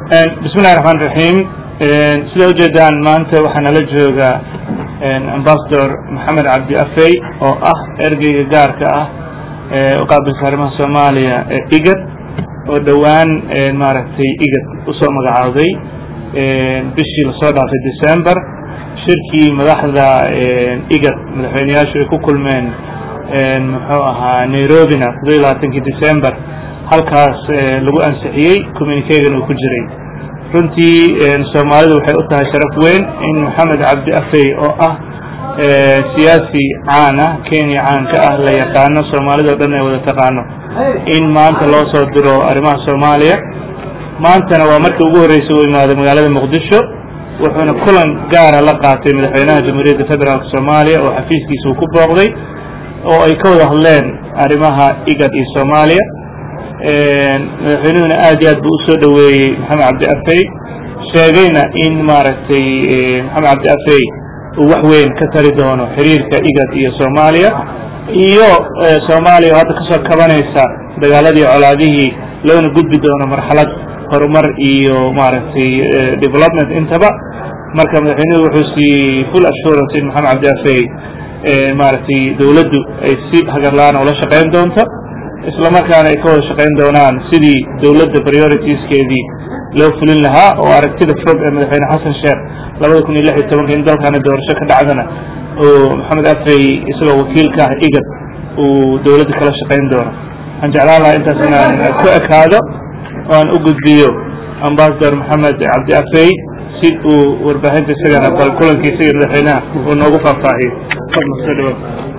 bismi illahi raxmaan raxiim sida ujeedaan maanta waxaa nala jooga ambasador maxamed cabdi afey oo ah ergeyga gaarka ah ee u qaabilsa arrimaha soomaaliya ee igad oo dhowaan maaragtay igad usoo magacaawday bishii lasoo dhaafay december shirkii madaxda igad madaxweyneyaashu ay ku kulmeen muxuu ahaa nairobina todoba iyo labaatankii december halkaas lagu ansixiyey communiquegan uu ku jiray runtii soomaalidu waxay u tahay sharaf weyn in maxamed cabdi afey oo ah siyaasi caan ah kenya caan ka ah la yaqaano soomaalida o dhan ay wada taqaano in maanta loo soo diro arrimaha soomaaliya maantana waa markii ugu horreysay uu imaaday magaalada muqdisho wuxuuna kulan gaara la qaatay madaxweynaha jamhuuriyadda federaalk soomaaliya oo xafiiskiisa uu ku booqday oo ay ka wada hadleen arrimaha igad iyo soomaaliya madaxweynuhuna aad iyo aad buu usoo dhoweeyey maxamed cabdi afey sheegayna in maaragtay maxamed cabdi afey uu wax weyn ka tari doono xiriirka igad iyo soomaaliya iyo soomaaliya oo hadda kasoo kabanaysa dagaaladii colaadihii loona gudbi doono marxalad horumar iyo maaragtay development intaba marka madaxweynuhu wuxuu siiyey full assurance in maxamed cabdi afey maaragtay dowladdu ay si hagarla-aan ula shaqayn doonto isla markaana ay ka wada shaqayn doonaan sidii dowladda prioritieskeedii loo fulin lahaa oo aragtida fog ee madaxweyne xasan sheekh labada kun iyo lix iyo tobanka in dalkana doorasho ka dhacdana oo maxamed afey isagoo wakiilka ah igad uu dowladda kala shaqayn doono waxaan jeclaan lahaa intaas inaan ku ekaado oo aan u gudbiyo ambasador maxamed cabdi afey si uu warbaahinta isagana bal kulankii isaga madaxweynaha uu noogu faahfaahiyo soo dhawo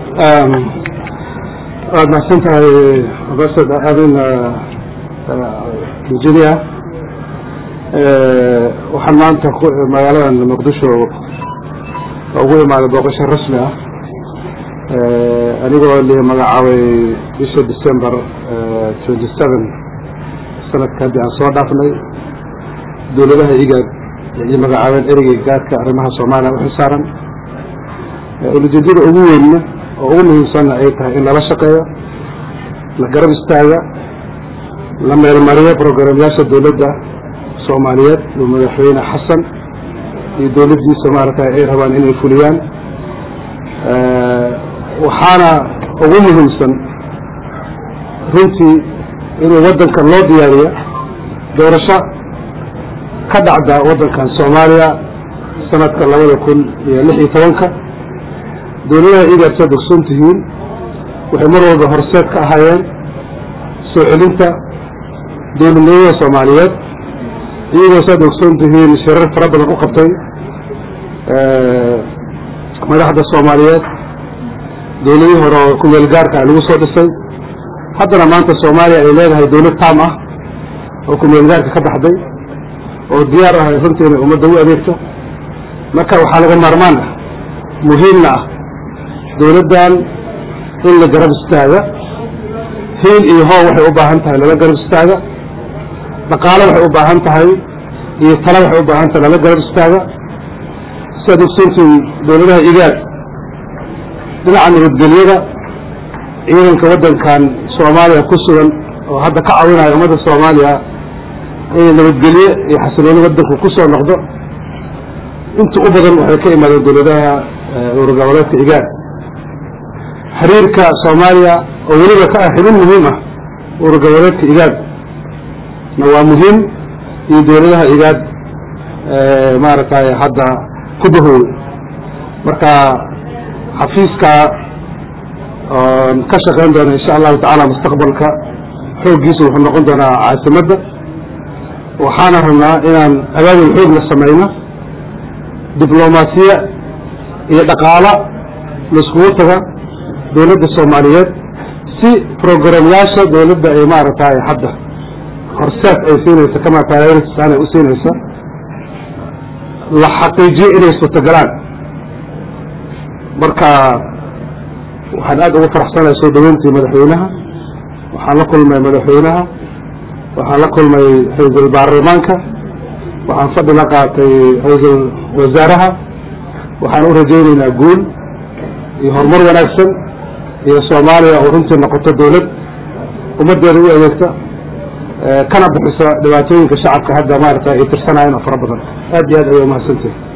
waad mahadsan tahay ambasad arin virginia waxaan maanta magaaladan muqdisho ugu imaaday booqasho rasmi ah anigoo li magacaabay bisha december twenty seven sanadka haddii aan soo dhaafnay dowladaha igaad ay magacaabeen ereyga gaadka arrimaha soomaaliya u xilsaaran ulajeedada ugu weynna oo ugu muhiimsanna ay tahay in lala shaqeeyo la garab istaaga la meelmariyo programyaasha dowladda soomaaliyeed oo madaxweyne xasan iyo dowladdiisa maaragtay ay rabaan inay fuliyaan waxaana ugu muhiimsan runtii inuu waddankan loo diyaariyo doorasho ka dhacda waddankan soomaaliya sanadka labada kun iyo lix iyo tobanka dowladaha igaad saad ogsoon tihiin waxay mar walba horseed ka ahaayeen soo celinta dowladnimada soomaaliyeed iyagoo saad ogsoon tihiin shirar fara badan u qabtay madaxda soomaaliyeed dowladihii hore oo kumeel gaarka lagu soo dhisay haddana maanta soomaaliya ay leedahay dowlad taam ah oo kumeel gaarka ka baxday oo diyaar ah runtii inay ummadda u adeegto marka waxaa laga maarmaan ah muhiimna ah dowladdan in la garab istaaga hiil iyo hoo waxay u baahan tahay lala garab istaaga dhaqaalo waxay u baahan tahay iyo talo waxay u baahan tahay lala garab istaaga siaad ogsoontiin dowladaha igaad dhinaca nabadgelyada ciidanka waddankan soomaaliya ku sugan oo hadda ka caawinaya ummadda soomaaliya inay nabadgelye iyo xasilooni waddanku ku soo noqdo inta u badan waxay ka imaadeen dowladaha urgoboleedka igaad xiriirka soomaaliya oo weliba ka ah xibin muhiim ah urgoboleedka igaad na waa muhiim iyo dowladaha igaad maaragtay hadda ku bahooy marka xafiiska oon ka shaqayn doona insha allahu tacaala mustaqbalka xooggiisa wuxuu noqon doonaa caasimadda waxaana rabnaa inaan abaabul xoog la samayno diblomaasiye iyo dhaqaalo laiskugu taga dowladda soomaaliyeed si programyaasha dowladda ay maaragtay hadda horseed ay siinaysa kama prioritisaan ay u siinaysa la xaqiijiyo inay suurtagalaan marka waxaan aad ugu faraxsanahay soo dhaweyntii madaxweynaha waxaan la kulmay madaxweynaha waxaan la kulmay ra-iisul baarlamaanka waxaan fadhi la qaatay ra-iisul wasaaraha waxaan u rajaynaynaa guul iyo horumar wanaagsan iyo soomaaliya oo runtii noqoto dowlad ummaddeeda u adeegta kana bixiso dhibaatooyinka shacabka hadda maarata ay tirsanayeen oo fara badan aad iyo aad ayay umahadsantihin